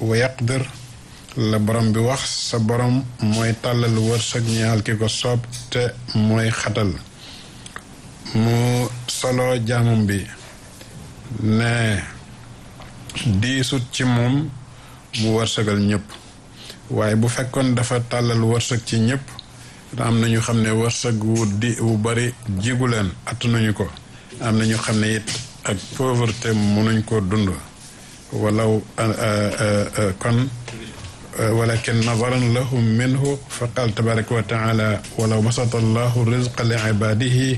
wa yaqdir la borom bi wax sa borom mooy tàllal wërsëg ñaal ki ko soob te mooy xatal mu solo jaamam bi ne diisut ci moom mu wërsëgal ñëpp waaye bu fekkoon dafa tàllal wërsëg ci ñëpp am na ñu xam ne wërsëg wu di wu bari jigu leen attanuñu ko am na ñu xam ne it ak pauvreté mënuñ ko dund walaw kon walakin nadaran lahum minhu fa qaal tabaraka wa taala walaw basata allahu rizqa li ibadihi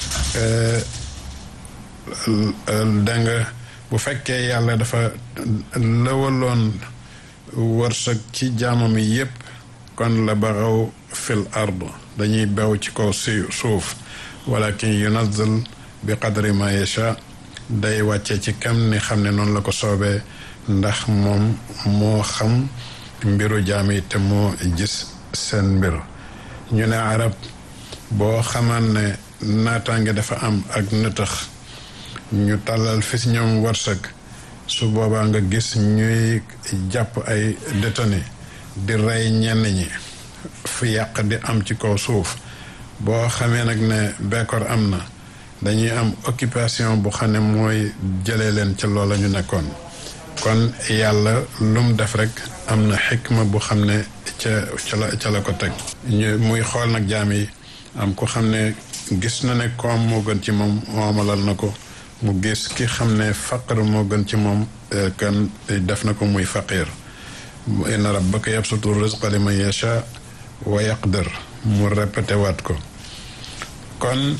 da nga bu fekkee yàlla dafa lëwaloon wërsëg ci jaamam yi yépp kon la baxaw fil ard dañuy bew ci kaw si suuf walakin yunazil bi qadri ma yacha day wàcce ci kam ni xam ne noonu la ko soobee ndax moom moo xam mbiru jaam yi te moo gis seen mbir ñu ne arab boo xamaan ne naataange dafa am ak nëtëx ñu tàllal fi si ñoom wërsëg su boobaa nga gis ñuy jàpp ay détenu di rey ñenn ñi fu yàq di am ci kaw suuf boo xamee nag ne bekkoor am na dañuy am occupation bu xam ne mooy jëlee leen ca loola ñu nekkoon kon yàlla lum def rek am na xikma bu xam ne ca ca la ca la ko teg ñu muy xool nag jaam yi am ko xam ne gis na ne koom moo gën ci moom moomalal na ko mu gis ki xam ne faqir moo gën ci moom kan def na ko muy faqir inna rabbaka yabsutu rizqa liman yasha wa yaqdir mu répété waat ko kon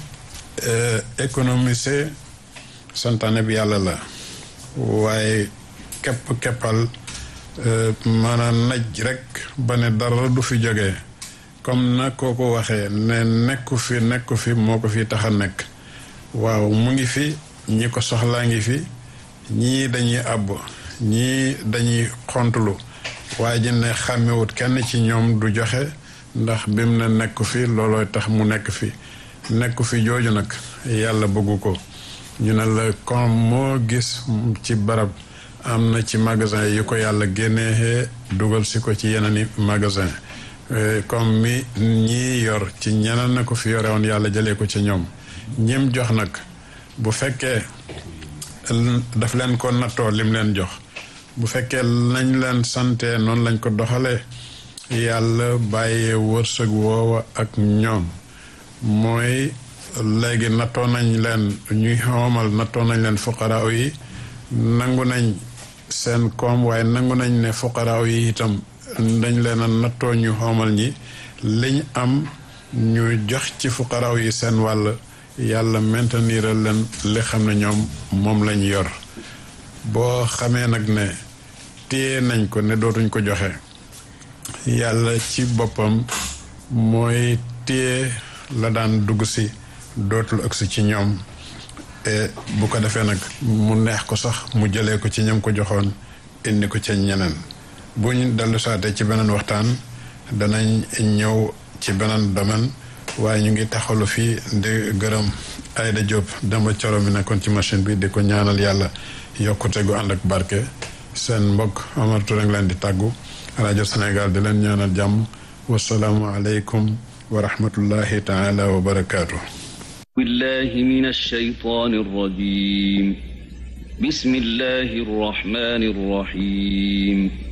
économiser santaane bi yàlla la waaye kepp keppal maanaam naj rek ba ne dara du fi jógee comme na koo ko waxee ne nekku fi nekku fi moo ko fi tax a nekk waaw mu ngi fi ñi ko soxlaa ngi fi ñii dañuy àbb ñii dañuy xontulu waaye ji ne xàmmewut kenn ci ñoom du joxe ndax bim ne nekku fi loolooy tax mu nekk fi nekku fi jooju nag yàlla bëggu ko ñu ne la comme moo gis ci barab am na ci magasin yi ko yàlla génnee dugal si ko ci yeneen i magasin comme mi ñii yor ci ñeneen na ko fi yore woon yàlla jëlee ko ci ñoom ñim jox nag bu fekkee daf leen ko nattoo lim leen jox bu fekkee nañ leen sante noonu lañ ko doxalee yàlla bàyyee wërsëg woowa ak ñoom mooy léegi nattoo nañ leen ñuy xoomal nattoo nañ leen fuqaraaw yi nangu nañ seen koom waaye nangu nañ ne fuqaraaw yi itam dañ leen a nattoo ñu xoomal ñi liñ am ñu jox ci fuqaraaw yi seen wàll yàlla mainteniral leen li xam ne ñoom moom lañ yor boo xamee nag ne téye nañ ko ne dootuñ ko joxe yàlla ci boppam mooy téye la daan dugg si dootul ëgsi ci ñoom et bu ko defee nag mu neex ko sax mu jëlee ko ci ñam ko joxoon indi ko ca ñeneen bu ñu dellu saatee ci beneen waxtaan danañ ñëw ci beneen domaine waaye ñu ngi taxalu fii di gërëm Aïda Diop dama coro mi nekkoon ci machine bi di ko ñaanal yàlla yokkute gu ànd ak barke seen mbokk Omar Touré ngi leen di tàggu rajo Sénégal di leen ñaanal jàmm wasalaamu aleykum wa rahmatullahi taala wa barakaatu. بالله من الشيطان الرجيم بسم الله الرحمن الرحيم